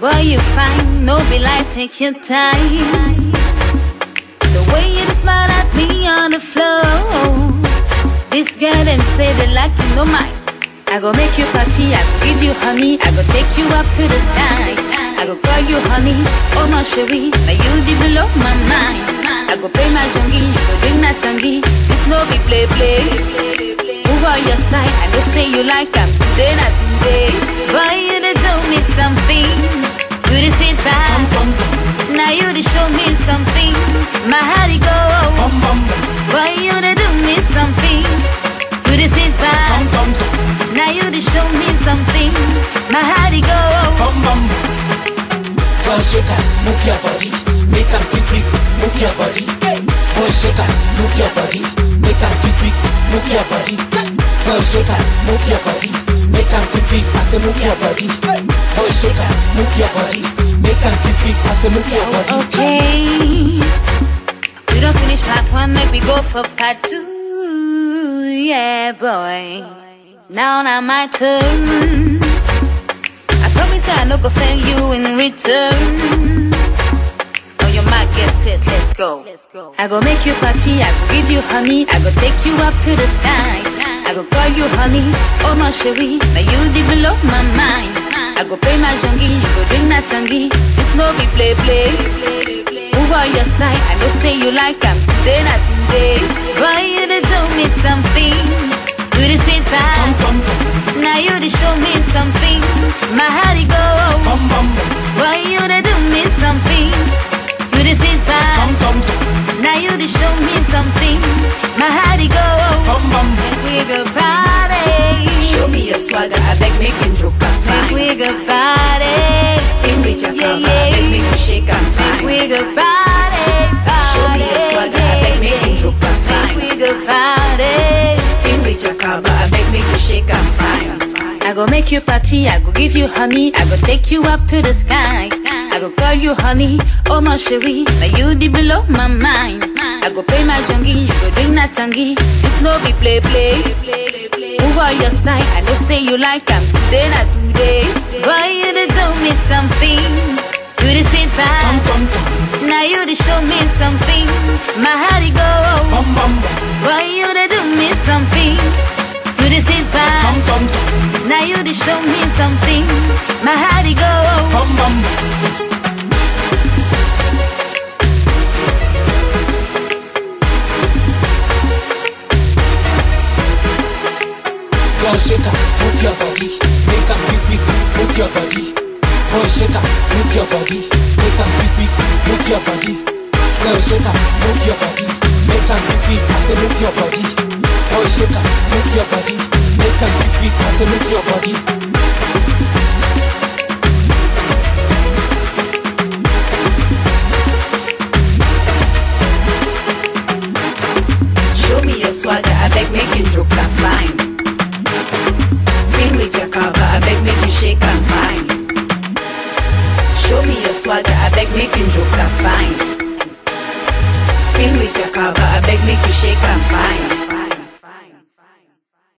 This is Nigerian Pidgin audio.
Boy, you fine, no be like, take your time. The way you just smile at me on the floor. This girl them say they like you, no mind. I go make you party, I go give you honey, I go take you up to the sky. I go call you honey, oh my cherie, now you the below my mind. I go pay my junkie, you go drink that tangy. This no be play play. Move on your style, I know say you like them today, not today. Boy, you done do me something, you the sweet Bum, vibe. bum, bum, Now you done show me something, my heart it go. bum, bum, bum, Boy, you done do me something, you the sweet bum, vibe. bum, bum, Now you done show me something, my heart it go. bum, bum. Girl, shake it, move your body, make a quick, quick, move your body. Boy, shake it, move your body, make a quick, quick, move your body. Girl, shake it, move your body, make a quick, quick, I say move your body. Boy, shake it, move your body, make a quick, quick, I say move your body. Okay. We don't finish part one, make we go for part two. Yeah, boy. Now now my turn. I promise I no go fail you in return. On your mark, get set, let's go. I go make you party, I go give you honey, I go take you up to the sky. I go call you honey, oh my cherie, now you the below my mind. I go pay my junkie, you go drink that tangy. This no be play play. Move on your style, I know say you like them today, not today. Boy, you done do me something, you the sweet Bum, vibe. bum, bum, Now you done show me something, my heart it go. bum, bum, bum, Boy, you done do me something, you the sweet bum, vibe. bum, bum, Now you done show me something, my heart it go. bum, bum. We go party. Show me your swagger, I beg make you joke and Make fine. we go party. In with your Yeah, cover, I beg make you shake and Make fine. we go party. Show me your swagger, I beg make you joke and Make fine. we go party. In with your cover, I beg make you shake and fine. I go make you party, I go give you honey, I go take you up to the sky. I go call you honey, oh my cherie, now you the below my mind. I go pay my junkie, you go drink that tangy. This no be play play. Move on your style, I know say you like them today, not today. Boy, you done do me something, you the sweet Bum, vibe. bum, bum, Now you done show me something, my heart it go. bum, bum, bum, Boy, you done do me something, you the sweet vibe. bum, bum, bum, Now you done show me something, my heart it go. bum, bum, bum. Girl, shake it, move your body, make a quick, quick, move your body. Boy, shake it, move your body, make a quick, quick, move your body. Girl, shake it, move your body, make a quick, quick, I say move your body. Boy, shake it, move your body, make a quick, quick, I say move your body. Show me your swagger, I beg make you joke and fine. In with your cover, I beg make you shake and fine. Show me your swagger, I beg make you joke and fine. In with your cover, I beg make you shake and fine.